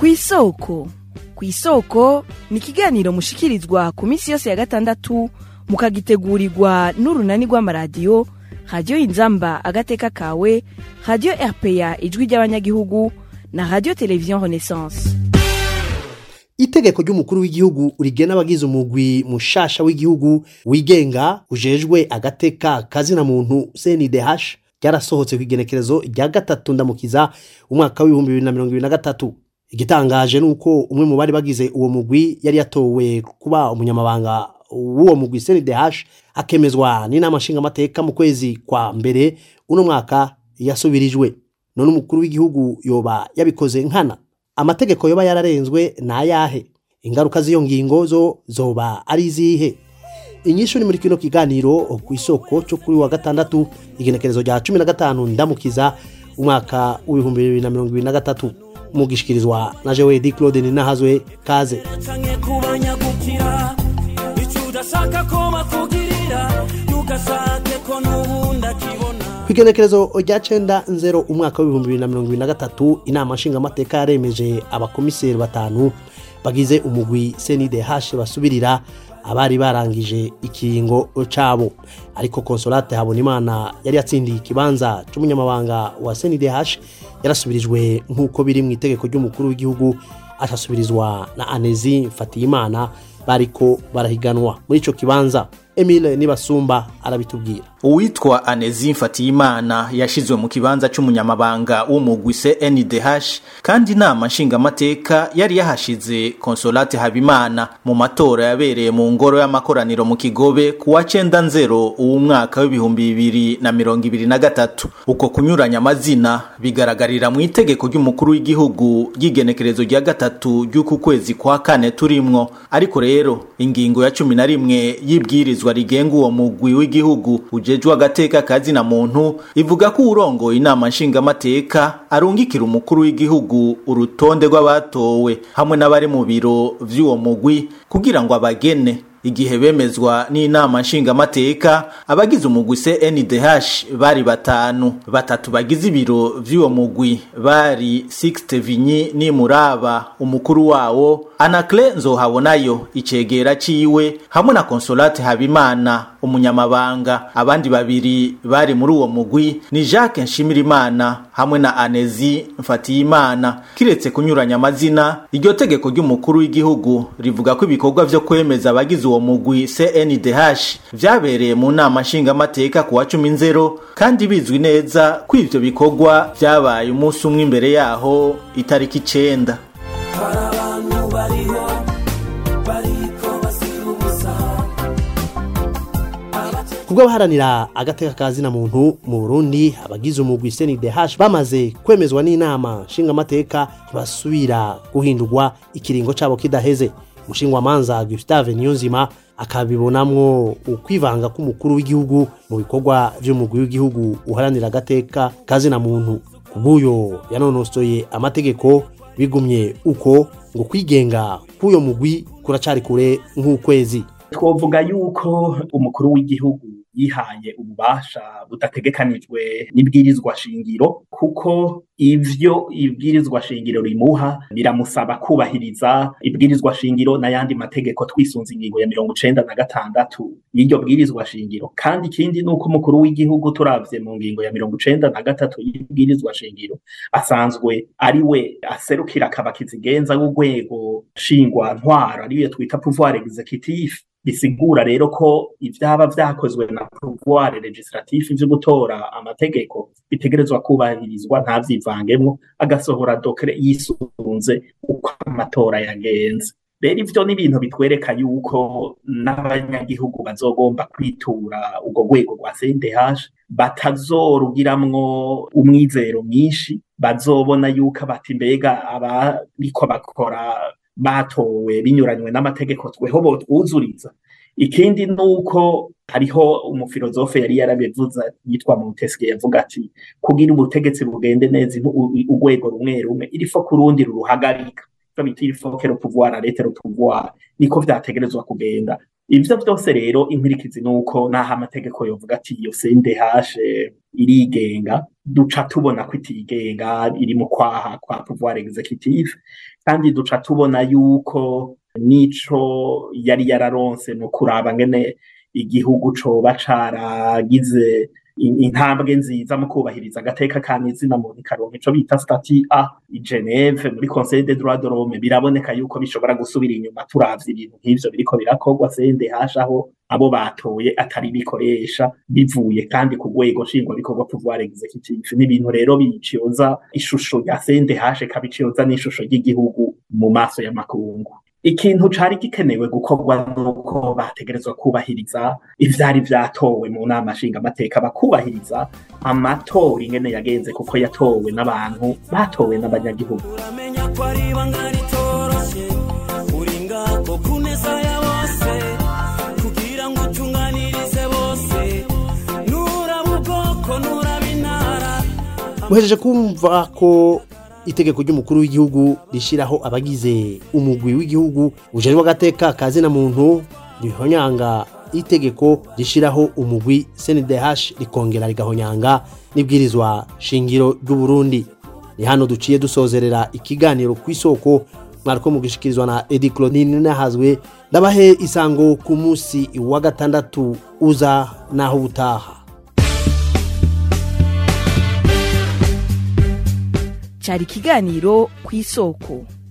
kw'isoko kw'isoko ni ikiganiro mushikirizwa ku minsi yose ya gatandatu mukagitegurirwa n'urunani rw'amaradiyo radiyo inzamba agateka kawe radiyo rpa ijwi ry'abanyagihugu na radiyo televiziyo renaissance itegeko ry'umukuru w'igihugu rigena abagize umugwi mushasha w'igihugu wigenga ujejwe agateka kazina muntu CNDH ryarasohotse ku igenekerezo rya gatatu ndamukiza umwaka w'ibihumbi bibiri na mirongo ibiri na gatatu igitangaje ni uko umwe mu bari bagize uwo mugwi yari yatowe kuba umunyamabanga w'uwo mugwi CNDH akemezwa n'inama nshingamateka mu kwezi kwa mbere uno mwaka yasubirijwe none umukuru w'igihugu yoba yabikoze nkana amategeko yoba yararenzwe ni ayahe ingaruka z'iyo ngingo zo zoba ari izihe inyishu ni muri kino kiganiro ku isoko cyo kuri wa gatandatu igenekerezo rya cumi na gatanu ndamukiza umwaka w'ibihumbi bibiri na mirongo ibiri na gatatu mugishikirizwa na jewe di claude ninahazwe kaze canke kubanyagukira ico udashaka ko bakugirira ntugasake ko n'ubundi akibona ku igenekerezo rya cenda nzero umwaka w'ibihumbi bibiri na mirongo ibiri na gatatu inama nshingamateka yaremeje abakomiseri batanu bagize umugwi CNDH basubirira abari barangije ikiringo cabo ariko konsolate habonimana yari yatsindiye ikibanza c'umunyamabanga wa CNDH yarasubirijwe nk'uko biri mu itegeko ry'umukuru w'igihugu ashasubirizwa na Anezi Mfatiyimana bariko barahiganwa muri ico kibanza Emile Nibasumba arabitubwira uwitwa Anezi Mfatiyimana yashizwe mu kibanza c'umunyamabanga w'umugwi CNDH kandi inama nshingamateka yari yahashize Consolate Habimana mu matora yabereye mu ngoro y'amakoraniro mu Kigobe ku wa cenda nzero uwu mwaka w'ibihumbi bibiri na mirongo ibiri na gatatu uko kunyuranya amazina bigaragarira mu itegeko ry'umukuru w'igihugu ry'igenekerezo rya gatatu ry'uku kwezi kwa kane turimwo ariko rero ingingo ya cumi na rimwe y'ibwirizwa rigenga uwo mugwi w'igihugu ujejwe agateka kazina muntu ivuga ko urongoye inama nshingamateka arungikira umukuru w'igihugu urutonde rw'abatowe hamwe n'abari mu biro vy'uwo mugwi kugira ngo abagene igihe bemezwa n'inama nshingamateka abagize umugwi CNDH bari batanu batatu bagize ibiro vy'uwo mugwi bari Sixte Vinyi ni Muraba umukuru wawo Anacle Nzohabonayo icegera ciwe hamwe na Consolate Habimana umunyamabanga abandi babiri bari muri uwo mugwi ni Jacques Nshimirimana hamwe na Anezi Mfatiyimana kiretse kunyuranya amazina iryo tegeko ry'umukuru w'igihugu rivuga ko ibikorwa vyo kwemeza abagize uwo mugwi CNDH vyabereye mu nama nshingamateka ku wa cumi nzero kandi bizwi neza ko ivyo bikorwa vyabaye umunsi umwe imbere yaho itariki icenda hari abantu bariho bariko basiba ubusa kubwo abaharanira agateka kazina muntu mu Burundi abagize umugwi CNDH bamaze kwemezwa n'inama nshingamateka ntibasubira guhindurwa ikiringo cabo kidaheze umushingwamanza Gustave Niyonzima akabibonamwo ukwivanga k'umukuru w'igihugu mu bikorwa vy'umugwi w'igihugu uharanira agateka kazina muntu kubw'uyo yanonosoye amategeko bigumye uko ngo kwigenga k'uyo mugwi kuracari kure nk'ukwezi twovuga yuko umukuru w'igihugu yihaye ububasha budategekanijwe n'ibwirizwa shingiro kuko ivyo ibwirizwa shingiro rimuha biramusaba kubahiriza ibwirizwa shingiro n'ayandi mategeko twisunze ingingo ya mirongo icenda na gatandatu y'iryo bwirizwa shingiro kandi ikindi ni uko umukuru w'igihugu turavye mu ngingo ya mirongo icenda na gatatu y'ibwirizwa shingiro asanzwe ari we aserukira akabakizigenza w'urwego shingwa ntwara ariyo twita pouvoir executif bisigura rero ko ivyaba vyakozwe na pouvoir legislatif vyo gutora amategeko bitegerezwa kubahirizwa ntavyivangemwo agasohora dokere yisunze uko amatora yagenze rero ivyo ni ibintu bitwereka yuko n'abanyagihugu bazogomba kwitura urwo rwego rwa CNDH batazorugiramwo umwizero mwinshi bazobona yuko bati mbega abariko bakora batowe binyuranywe n'amategeko tweho botwuzuriza ikindi nuko hariho umufilozofe yari yarabivuze yitwa Montesquieu yavuga ati kugira ubutegetsi bugende neza urwego rumwe rumwe irifo kurundi ruruhagarika bita il faut que le pouvoir arrête le pouvoir niko vyategerezwa kugenda ivyo vyose rero inkurikizi nuko naho amategeko yovuga ati iyo CNDH irigenga duca tubona ko itigenga iri mu kwaha kwa pouvoir executive kandi duca tubona yuko nico yari yararonse no kuraba ngene igihugu coba caragize intambwe nziza mu kubahiriza agateka ka izina muntu ikaronka ico bita stati a i Geneve muri Conseil des droits de l'homme biraboneka yuko bishobora gusubira inyuma turavye ibintu nk'ivyo biriko birakorwa CNDH aho abo batoye atari bikoresha bivuye kandi ku rwego nshingwa bikorwa pouvoir executive n'ibintu rero biciyoza ishusho ya CNDH kabiciyoza n'ishusho ry'igihugu mu maso y'amakungu ikintu cari gikenewe gukorwa nuko bategerezwa kubahiriza ivyari vyatowe mu nama nshinga amateka bakubahiriza amatora ingene yagenze kuko yatowe n'abantu batowe n'abanyagihugu uramenya ko ari ibanga ritoroshe uri ngaho ku neza ya bose kugira ngo utunganirize bose nuraba ubwoko nuraba intara muhejeje kumva ko itegeko ry'umukuru w'igihugu rishiraho abagize umugwi w'igihugu ujejwe agateka ka zina muntu rihonyanga itegeko rishiraho umugwi CNDH rikongera rigahonyanga n'ibwirizwa shingiro ry'u Burundi ni hano duciye dusozerera ikiganiro ku isoko mwariko mugishikirizwa na Edi Claudine nahazwe ndabahe isango ku munsi wa gatandatu uza naho butaha cyari ikiganiro ku isoko